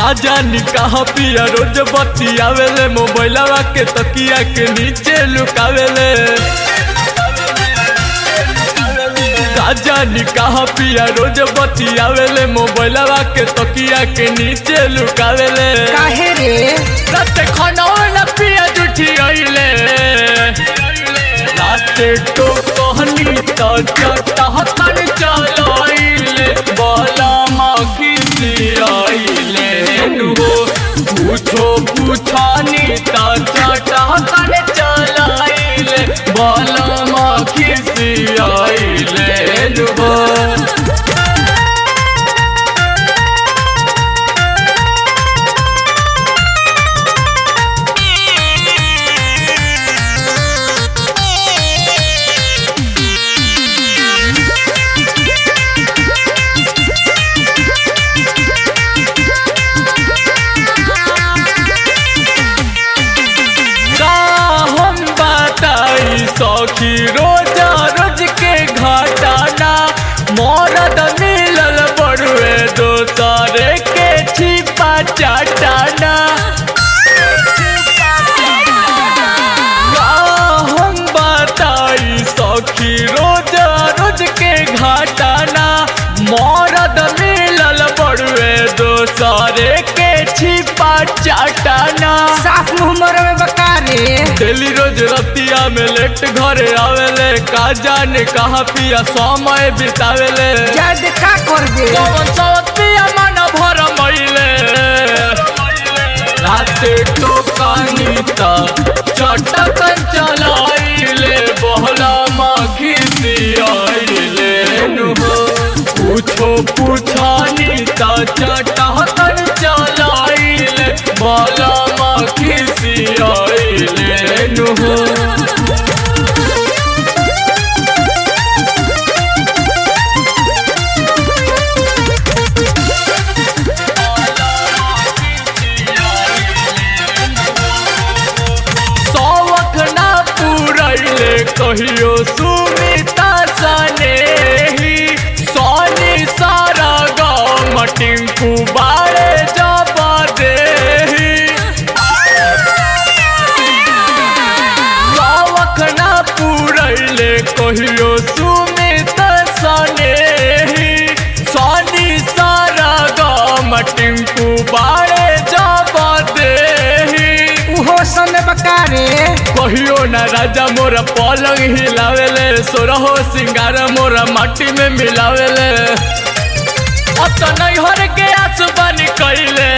का जानी कहाँ पिया रोज बतियावेले मोबाइलवा के तकिया के नीचे लुकावेले का जानी कहाँ पिया रोज बतियावेले मोबाइलवा के तकिया के नीचे लुकावेले काहे रे रात खाना न पिया जुठी आइले रात तो कहनी तो चटा हतन चलाइले बाला माखी आइले नुहो पूछो पूछानी ता चटा हतन चलाइले बाला माखी आइले नुहो का हम बताई सखी रोजा रोज के घटाना मरद मिलल बड़ुए दोसरे के छिपा चाटाना का हम बताई सखी रोजा रोज के घटाना मरद मिलल बड़ुए दोसरे के छिपा चाटाना साफ मुंह मरे में बका रे डेली रोज रतिया में लेट घरे आवेले का जाने कहाँ पिया समय बितावेले जद का कर दे कौन सवत पिया मन भर मइले राते टोकानी ता चटकन चलाइले बहला माखी सियाइले नुहो पूछो पूछानी ता चटकन चलाइले बहला माखी सियाइले नुहो शौक ना पूरैले कहियो सुमिता सने ही सोनी सारा गाँव टिंकू बाड़े जबा देही शौक ना पूरैले कहियो सुमिता सने ही सोनी सारा गाँव टिंकू बाड़े जबा देही उहो सन बका रे कहियो ना राजा मोरा पलंग हिलावेले सोरहो सिंगार मोरा माटी में मिलावेले अब तो नहीं हर के आसुबानी कैले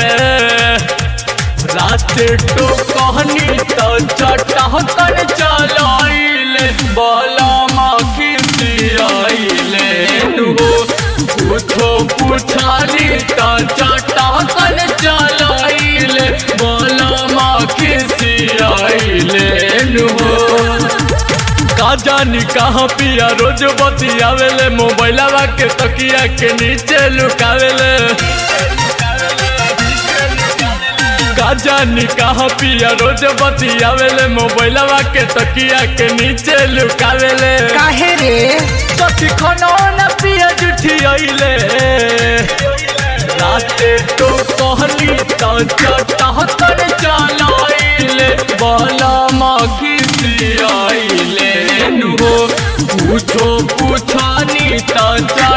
रात तो कहनी तो चटा कर चलाइले बोला माखी सियाइले नुहो पूछो पूछाली तो चटा कर चलाइले बोला माखी सियाइले नुहो का जानी कहाँ पिया रोज बतियावेले मोबाइलवा के तकिया के नीचे लुकावेले का जानी कहाँ पिया रोज बतियावेले मोबाइलवा के तकिया के नीचे लुकावेले काहे रे सखी खाना न पिया जुठी आइले राते तो कहली तो चटा कर चलाइले बाला माखी सियाइले नुहो पूछो पूछानी तो